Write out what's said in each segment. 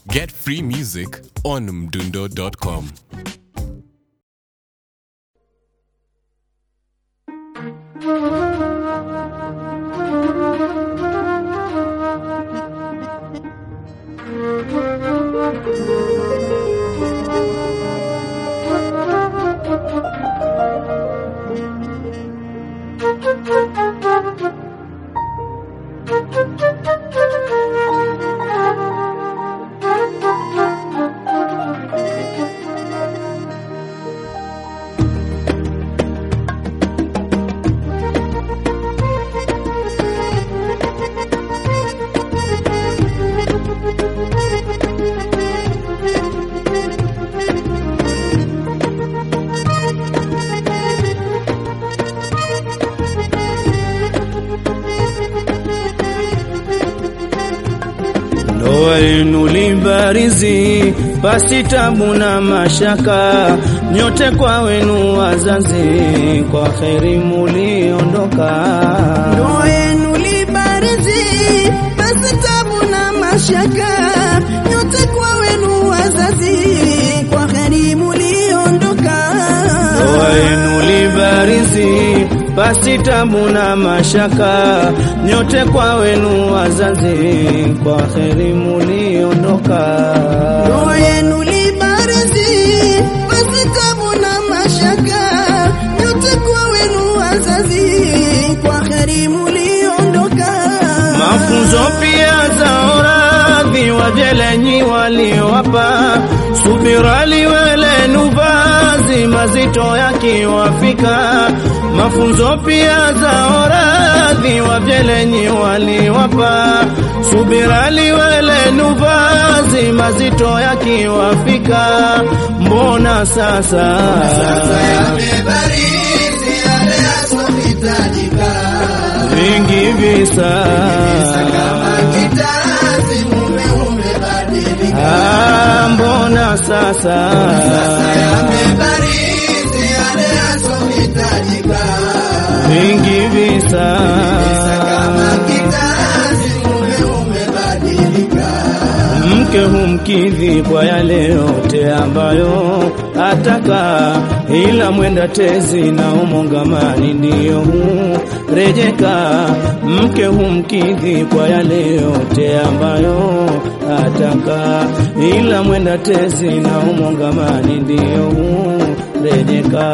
Get free music on mdundo.com. Ndoa yenu libarizi pasi tabu na mashaka, nyote kwa wenu wazazi, kwa kheri muliondoka. Ndoa yenu libarizi, basi tabu na mashaka, nyote kwa wenu wazazi, kwa kheri muliondoka. Ndoa yenu libarizi pasi tabu na mashaka, nyote kwa wenu wazazi, kwa kheri muliondoka. Ndoa yenu libarizi, basi tabu na mashaka, nyote kwa wenu wazazi, kwa kheri muliondoka. Mafunzo pia za oradhi wajelenyi waliowapa, subira liwelenu vazi mazito yakiwafika. Mafunzo pia za oradhi wajelenyi waliowapa, subira liwelenu vazi mazito yakiwafika. Mbona sasa, Yamebarizi yale yasohitajika, vingi visa kitazi mume umebadilika. Ah, mbona sasa Yamebarizi yale yasohitajika, vingi visa kitazi mume umebadilika. mke humkidhi kwa yale yote ambayo ataka, ila mwenda tezi na umongamani ndiyo hurejeka. Mke humkidhi kwa yale yote ambayo ataka, ila mwenda tezi na umongamani ndiyo hurejeka.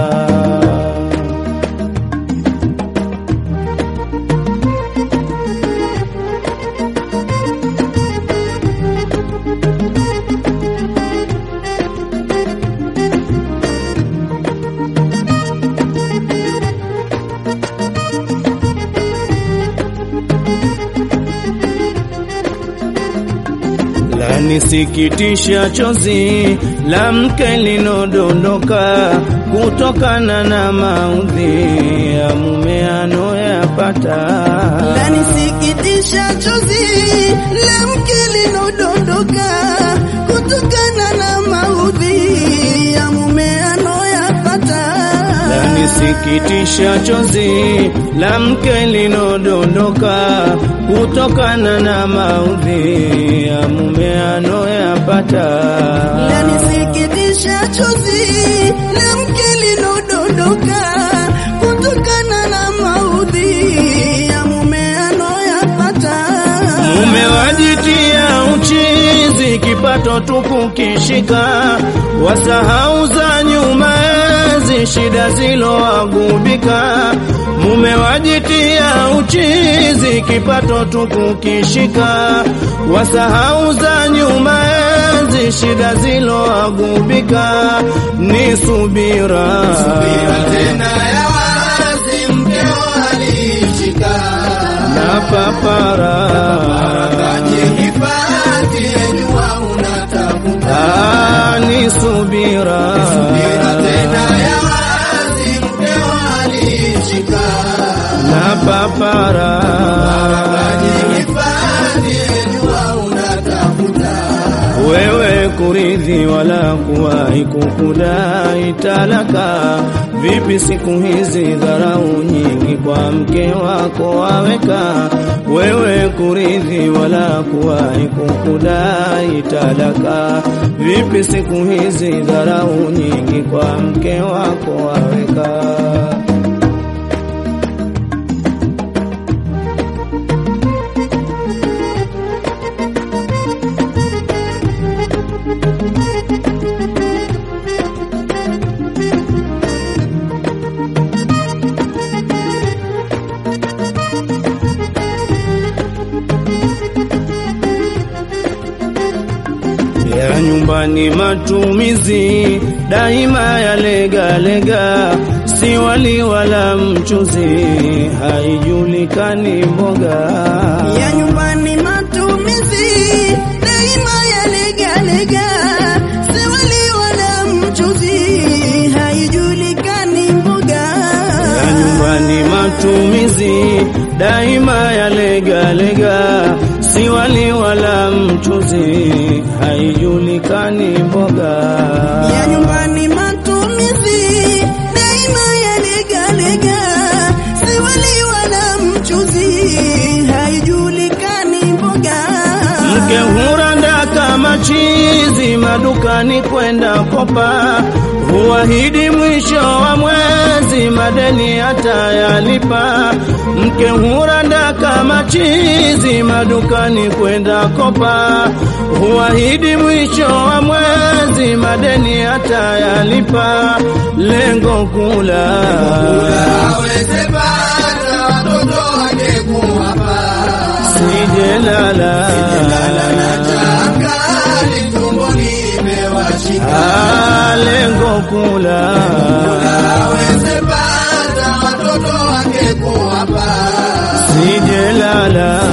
Lanisikitisha chozi la mke linodondoka kutokana na maudhi ya mume anoyapata. Lanisikitisha chozi la mke linodondoka kutokana na maudhi ya mume anoyapata. Lanisikitisha chozi la mke linodondoka kutokana na maudhi ya mume anoyapata. Lanisikitisha chozi la mke linodondoka kutokana na maudhi ya mume anoyapata. Mume wajitia uchizi, kipato tupu kishika, wasahau za nyuma enzi, shida ziloagubika. Mume wajitia uchizi, kipato tupu kishika, wasahau za nyuma enzi, shida ziloagubika. Ni subira, Tena ya wazi mkeo alishika na papara Kajihifadhi jua unatafuta Ah, ni subira tena ya wazi mkeo alishika na papara Kajihifadhi jua unatafuta wewe kuri kuridhi wala kuwahi kukudai talaka. Vipi siku hizi dharau nyingi kwa mke wako waweka, wewe kuridhi wala kuwahi kukudai talaka. Vipi siku hizi dharau nyingi kwa mke wako waweka. ya nyumbani matumizi daima ya lega lega, si wali wala mchuzi, haijulikani mboga ya nyumbani matumizi daima ya lega lega, si wali wala mchuzi, haijulikani mboga ya nyumbani matumizi daima ya lega lega, si wali wala mchuzi, haijulikani mboga ya nyumbani matumizi daima ya lega lega, si wali wala mchuzi, haijulikani mboga Mke huranda kama chizi madukani kwenda kopa, huahidi mwisho wa mwezi madeni atayalipa. Mke huranda kama chizi madukani kwenda kopa, huahidi mwisho wa mwezi madeni atayalipa. Lengo kula aweze pata watoto wake kuwapa sijelala Angali tumbo limewashika Ah, lengo kula aweze pata watoto wake kuwapa sijelala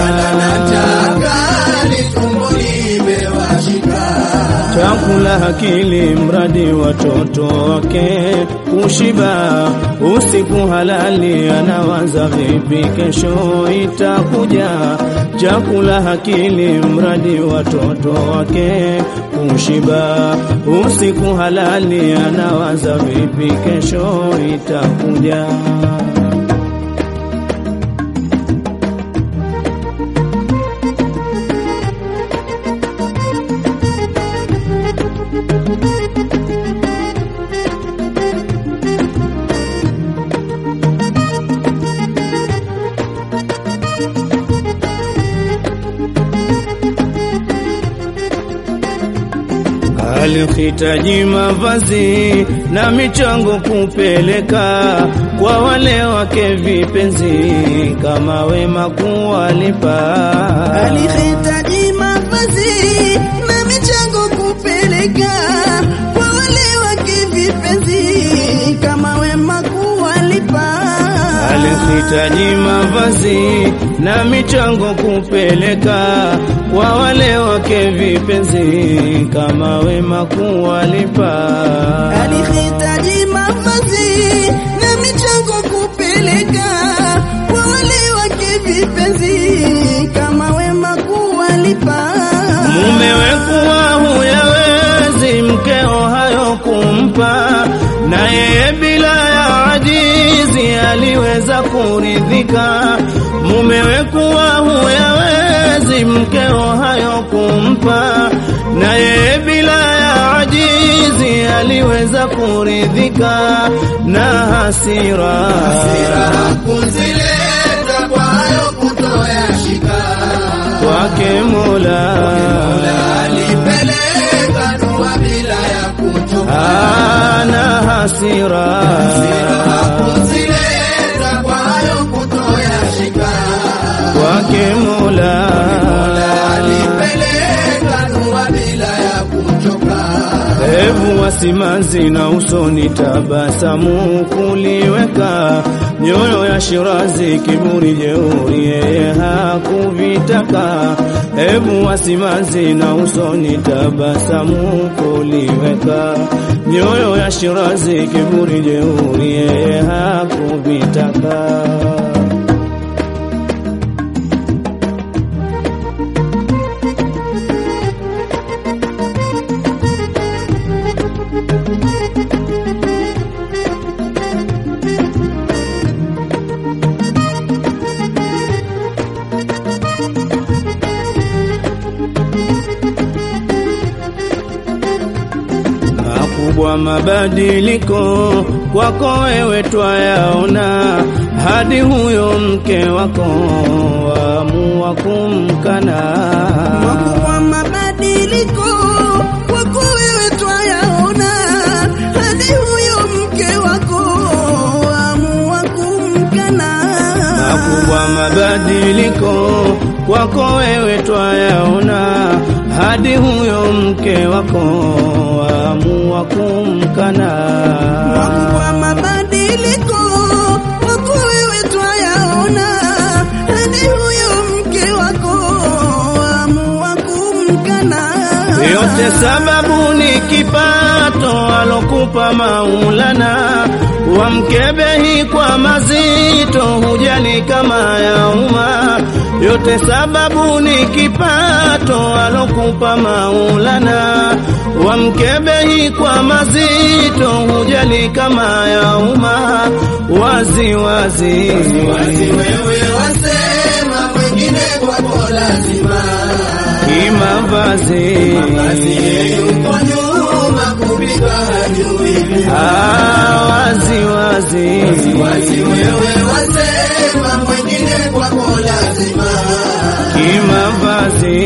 Angali tumbo limewashika chakula hakili mradi watoto wake kushiba usiku halali anawaza vipi kesho itakuja chakula hakili mradi watoto wake kushiba usiku halali anawaza vipi kesho itakuja alihitaji mavazi na michango kupeleka kwa wale wake vipenzi, kama wema kuwalipa. alihitaji mavazi na michango kupeleka kwa wale wake vipenzi, kama wema kuwalipa. Alihitaji mavazi na michango kupeleka kwa wale wake vipenzi, kama wema kuwalipa. alihitaji mavazi na michango kupeleka kwa wale wake vipenzi, kama wema kuwalipa. Mumewe kuwa huyawezi mkeo hayo kumpa, na yeye bila ya ajizi aliweza kuridhika. Mumewe kuwa huyawezi mkeo hayo kumpa, na yeye bila ya ajizi aliweza kuridhika na hasira, kuzileta kwa hayo kutoyashika kwake Mola alipeleka dua bila ya kuchoka ana hasira kuzileta kwa hayo kutoyashika kwake Mola alipeleka dua bila ya kuchoka hebu wasimanzi na usoni tabasamu kuliweka nyoyo ya Shirazi kiburi jeuri yeye hakuvitaka hebu wasimanzi na usoni tabasamu kuliweka nyoyo ya Shirazi kiburi jeuri yeye hakuvitaka makubwa mabadiliko kwako wewe twayaona, hadi huyo mke wako waamua kumkana. Makubwa mabadiliko kwako wewe twayaona, hadi huyo mke wako amua kumkana. makubwa mabadiliko kwako wewe twayaona, hadi huyo mke wako waamua kumkana. Makubwa mabadiliko kwako wewe twayaona, hadi huyo mke wako amua kumkana. Yote sababu ni kipato alokupa Maulana, wamkebehi kwa mazito, hujali kama ya umma. Yote sababu ni kipato alokupa Maulana, wamkebehi kwa mazito, hujali kama ya umma. Wazi wazi, Wazi wewe wasema mwingine kwako lazima kimavazi Basi yuko nyuma kupika hajui Ah, wazi wazi Wazi wewe wasema mwingine kwako lazima kimavazi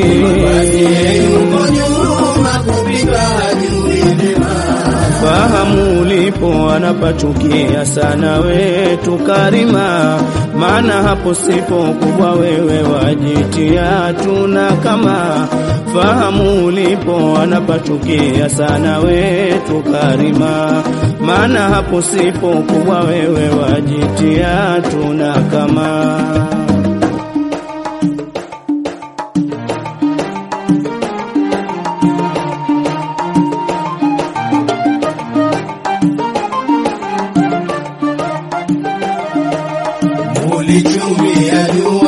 Yuko nyuma kupika hajui vyema fahamu ulipo anapachukia sana wetu karima, maana hapo sipo kubwa wewe wajitia tuna kama fahamu ulipo anapachukia sana wetu karima, maana hapo sipo kubwa wewe wajitia tuna kama Ulichumia jua